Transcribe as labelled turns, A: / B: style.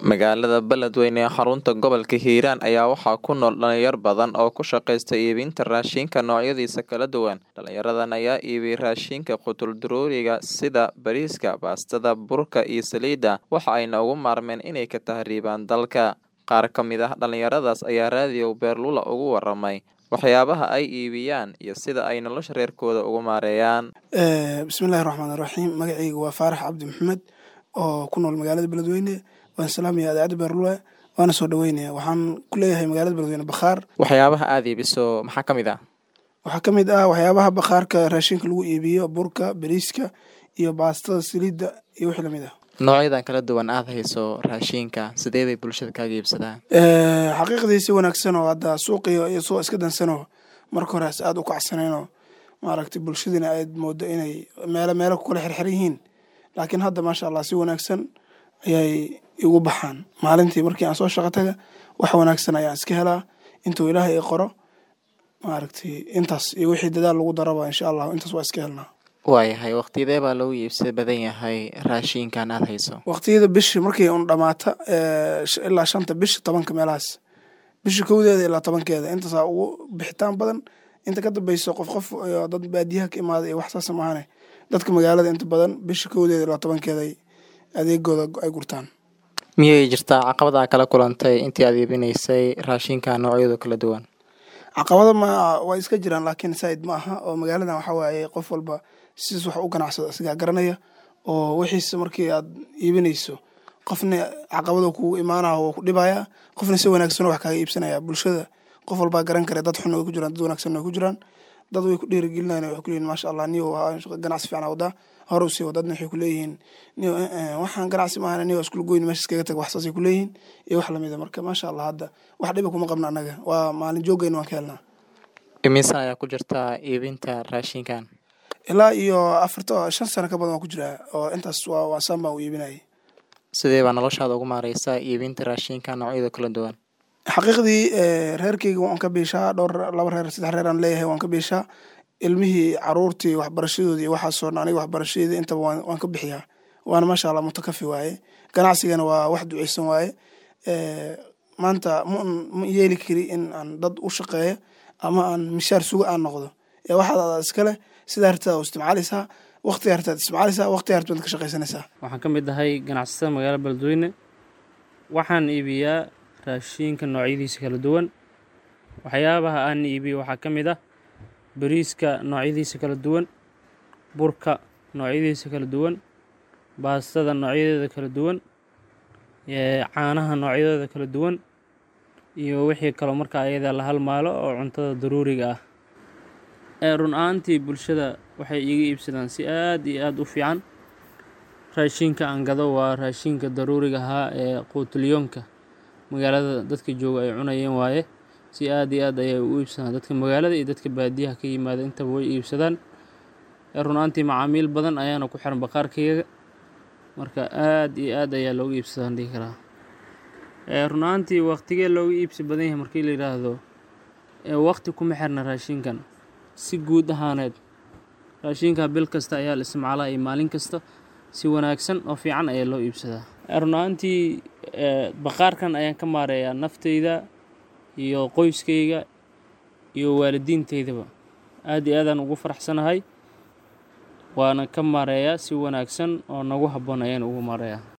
A: Magaalada Beledweyne ee xarunta gobolka Hiiraan ayaa waxaa ku nool dhalinyaro badan oo ku shaqeysta iibinta raashinka noocyadiisa kala duwan. Dhalinyaradan ayaa iibiya raashinka qutul-daruuriga sida bariiska, baastada, burka iyo saliidda, waxa ayna uga maarmeen inay ka tahriibaan dalka. Qaar ka mid ah dhalinyaradaas ayaa raadiyo Beerlula uga warramay waxyaabaha ay iibiyaan iyo sida ay nolosha reerkooda ugu maareeyaan.
B: bismillahi raxmaani raxiim magacayga waa faarax cabdi maxamed oo ku nool magaalada beledweyne waan salaamaya idaacadda beerlula waana soo dhaweynaya waxaan ku leeyahay magaalada beledweyne bakhaar
A: Waxyaabaha aad iibiso maxaa ka mid ah?
B: waxaa ka mid ah waxyaabaha bakhaarka raashinka lagu iibiyo burka bariiska iyo baastada saliidda iyo wixii lamid ah
A: Noocyadan kala duwan aad hayso raashinka sidee bay bulshada kaaga iibsadaan?
B: xaqiiqdii si wanaagsan oo hadda suuqiyo iyo soo iska dansanoo marka hore aad u kacsaneenoo maaragtay bulshadina aad moodo inay meelo meelo ku kala xirxiran yihiin laakiin hadda maasha allah si wanaagsan ayay igu baxaan maalintii markii aan soo shaqo taga wax wanaagsan ayaan iska helaa intuu ilaahay i qoro maaragtay intaas iyo wixii dadaal lagu daraba insha allah intaas waa iska helnaa
A: Waayahay waqtiyadee baa loogu iibsada badan yahay raashinkan aad hayso?
B: waqtiyada bishi markii un dhamaata eh, sh- ilaa shanta bisha tobanka meelahaas bisha kowdeeda ilaa tobankeeda intaasaa ugu bixitaan badan inta ka dambeyso qof qof iyo dad baadiyaha ka imaada iyo wax saasa maahane dadka magaalada inta badan bisha kowdeeda ilaa tobankeeda ay adeegooda ay gurtaan
A: Miyay jirtaa caqabad aad kala kulantay intii aad iibinaysay raashinka noocyada kala duwan?
B: caqabado ma waa iska jiraan laakiin saaid ma aha oo magaaladan waxa waaye qof walba sidiis wax u ganacsado isagaa garanaya oo wixiisa markii aad iibinayso qofna caqabado kugu imaanaya oo ku dhibaya qofna si wanaagsan wax kaaga iibsanaya bulshada qof walbaa garan kara dad xun way ku jiraan dad wanaagsan way ku jiraan dad way ku dhiirigelinayaan waxay ku leeyihin maasha allah niyo waa ganacsi fiican aa wadaa hore usii wad dadna waxay ku leeyihiin niyo eh, eh, waxaan ganacsi maahan niyo iskula goyn meesha iskaga tag wax saasay ku leeyihiin iyo wax lamida marka maasha allah hadda wax dhiba kuma qabna annaga waa maalin joogayna waan ka helnaa
A: Immisa ayaa ku jirta iibinta raashinkan?
B: ilaa iyo afarta shan sano ka badan waan ku jiraa oo intaas waa waa saan baan u iibinayay
A: Sidee baa noloshaada ugu maareysaa iibinta raashinka noocyada kala duwan?
B: xaqiiqdii eh, reerkeyga waan ka biishaa dhowr laba reer saddex reer aan leeyahay waan ka biishaa ilmihii caruurtii waxbarashadoodii iyo waxaasoo dhan aniga waxbarashadeeda intaba waan, waan ka bixiyaa waana maasha allah mutakafi waaye ganacsigana waa wax duceysan waaye Eh, maanta ma ma yeeli kari in aan dad u shaqeeyo ama aan mishaar suga aan noqdo ee waxaad adaa iskale sidaa hartaad u isticmaalaysaa waqtiga hartaad isticmaalaysaa waqtiga hartaad ka shaqaysanaysaa
C: waxaan ka mid ahay ganacsatada magaalada beledweyne waxaan iibiyaa raashinka noocyadiisa kala duwan waxyaabaha aan iibiyo waxaa ka mid ah bariiska noocyadiisa kala duwan burka noocyadiisa kala duwan baastada noocyadeeda kala duwan ee caanaha noocyadooda kala duwan iyo wixii kaloo markaa ayada la halmaalo oo cuntada daruuriga ah ee run ahaantii bulshada waxay iiga iibsadaan si aad iyo aad u fiican raashinka aan gado waa raashinka daruuriga ahaa ee quutulyoonka magaalada dadka jooga ay cunayeen waaye si aad iyo aad ayay u iibsadaan dadka magaalada iyo dadka baadiyaha ka yimaada intaba way iibsadaan ee run ahaantii macaamiil badan ayaana ku xiran bakhaarkayga marka aad iyo aad ayaa looga iibsadaan dhihi karaa ee run ahaantii waqtigee looga iibsi badan yahay markii la yidhaahdo ee waqti kuma xirna raashinkan si guud ahaaneed raashinka bil kasta ayaa la isticmaalaa iyo maalin kasta si wanaagsan oo fiican ayaa loo iibsadaa Ee, run ahaantii ee, bakhaarkan ayaan ka maareeyaa nafteyda iyo qoyskayga iyo waalidiinteydaba aad iyo aadaan ugu faraxsanahay waana ka maareeyaa si wanaagsan oo nagu habboon ayaan ugu maareeyaa